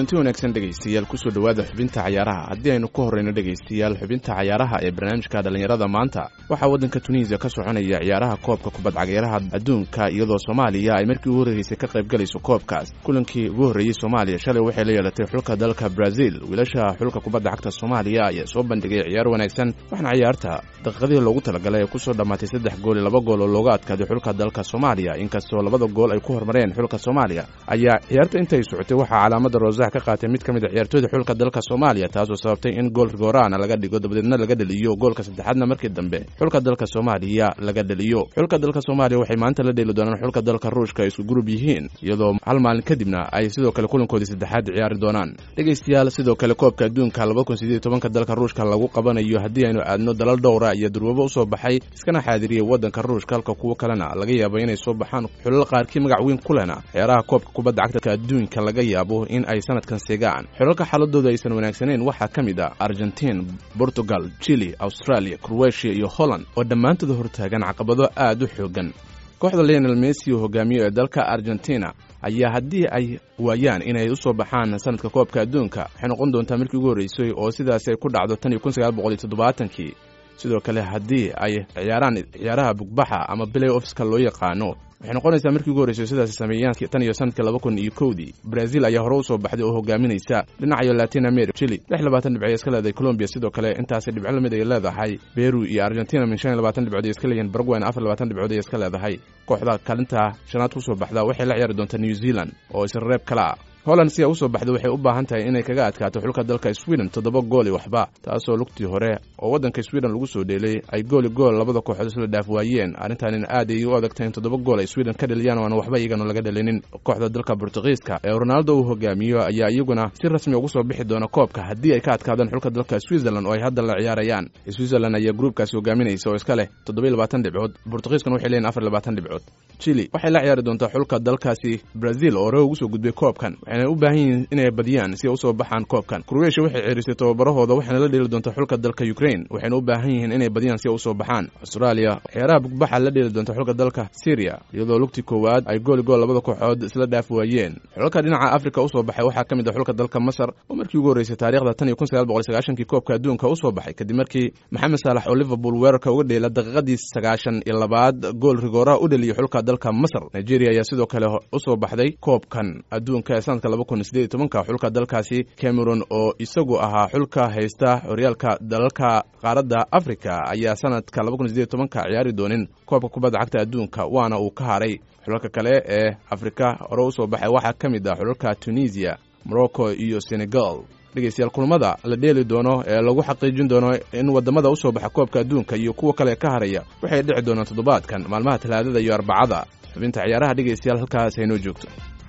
kulanti wanaagsan dhegaystayaal kusoo dhowaada xubinta cayaaraha haddii aynu ka horreyno dhegaystayaal xubinta cayaaraha ee barnaamijka dhallinyarada maanta waxaa waddanka tuniisiya ka soconaya ciyaaraha koobka kubad cageyraha adduunka iyadoo soomaaliya ay markii ugu horreysay ka qayb galayso koobkaas kulankii ugu horreeyey soomaaliya shalay waxay la yeelatay xulka dalka brazil wiilasha xulka kubadda cagta soomaaliya ayaa soo bandhigay ciyaar wanaagsan waxaana ciyaarta daqiiqadii loogu talagalay ee kusoo dhammaatay saddex gool iyo laba gool oo looga adkaaday xulka dalka soomaaliya inkastoo labada gool ay ku hormareen xulka soomaaliya ayaa ciyaarta intay socotay waxaa calaamada roosaha ka qaatay mid ka mid a ciyaartooyda xulka dalka soomaaliya taasoo sababtay in gool rigoraana laga dhigo dabadeedna laga dheliyo goolka saddexaadna markii dambe xulka dalka soomaaliya laga dheliyo xulka dalka soomaaliya waxay maanta la dheeli doonaan xulka dalka ruushka ay isku gurub yihiin iyadoo hal maalin kadibna ay sidoo kale kulankoodii saddexaad ciyaari doonaan dhegaystayaal sidoo kale koobka adduunka laba kun sideed tobanka dalka ruushka lagu qabanayo haddii aynu aadno dalal dhowra iyo durwabo usoo baxay iskana xaadiriyey waddanka ruushka halka kuwo kalena laga yaabo inay soo baxaan xulal qaarkii magac weyn ku lehna ciyaaraha koobka kubadda cagta adduunka laga yaabo in ay sanadkan seegaan xulalka xaaladooda aysan wanaagsaneyn waxaa ka mid ah argentiin portugal chili australia croatia iyo holland oo dhammaantooda hortaagan caqabado aad u xoogan kooxda leonel messi oo hogaamiyo ee dalka argentina ayaa haddii ay waayaan inay u soo baxaan sanadka koobka adduunka waxay noqon doontaa markii ugu horreysay oo sidaasi ay ku dhacdo tan iyo kun sagaal boqol iyo toddobaatankii sidoo kale haddii ay ciyaaraan ciyaaraha bugbaxa ama bilay ofska loo yaqaano waxay noqonaysaa markii ugu horreysay sidaasi sameeyaan tan iyo sanadkii laba kun iyo kowdii brazil ayaa hore u soo baxday oo hogaaminaysa dhinacayo latin america chili lix labaatan dhibcood iska leedahay colombiya sidoo kale intaasi dhibco lamid ay leedahay peru iyo argentina min shan iyo labaatan dhibcood ay iska leeyihiin baragwayna afar labaatan dhibcood ay iska leedahay kooxda kaalinta shanaad kusoo baxda waxay la ciyaari doontaa new zealand oo isra reeb kale ah holland si ay u soo baxday waxay u baahan tahay inay kaga adkaato xulka dalka sweden toddoba gool iyo waxba taasoo lugtii hore oo waddanka sweden lagu soo dheelay ay gooli gool labada kooxood isla dhaaf waayeen arrintaanina aad ay u adagtahay in toddoba gool ay sweden ka dheliyaan oo aan waxba iyagana laga dhelinin kooxda dalka bortugiiska ee ronaldo uu hogaamiyo ayaa iyaguna si rasmi ugu soo bixi doona koobka haddii ay ka adkaadaan xulka dalka switzerland oo ay hadda la ciyaarayaan switzerland ayaa gruubkaasi hogaaminaysa oo iska leh toddoba iyo labaatan dhibcood bortugiiskana waxay leeyihin afar iyo labaatan dhibcood chili waxay la ciyaari doontaa xulka dalkaasi brazil oo hore ugu soo gudbay koobkan waxayna u baahan yihiin inay badiyaan si ay usoo baxaan koobkan croatia waxay ceerisay tababarahooda waxayna la dheeli doontaa xulka dalka ukraine waxayna u baahan yihiin inay badiyaan si ay usoo baxaan australia ciyaaraha bugbaxa la dheeli doonta xulka dalka syria iyadoo lugtii koowaad ay gooli gool labada kooxood isla dhaaf waayeen xulalka dhinaca africa usoo baxay waxaa ka mid ah xulka dalka masar oo markii ugu horreysay taarikhda tan iyo kun sagaal boqol sagaashankii koobka adduunka usoo baxay kadib markii maxamed saalax oo liverpool weerarka uga dheela daqiiqadii sagaashan iyo labaad gool rigooraha u dheliyay xulka dalka masar nigeria ayaa sidoo kale usoo baxday koobkan adduunka ee sanadka laba kun sideed iyo tobanka xulka dalkaasi cameron oo isagu ahaa xulka haysta horyaalka dalalka qaaradda africa ayaa sanadka laba kun sideed iyo tobanka ciyaari doonin koobka kubadda cagta adduunka waana uu ka haray xulalka kale ee afrika hore usoo baxay waxaa ka mid ah xulalka tunisia morocco iyo senegal dhegeystayaal kulamada la dheeli doono ee lagu xaqiijin doono in wadamada usoo baxa koobka adduunka iyo kuwa kale ka haraya waxay dhici doonaan toddobaadkan maalmaha talaadada iyo arbacada xubinta ciyaaraha dhegeystayaal halkaas haynoo joogto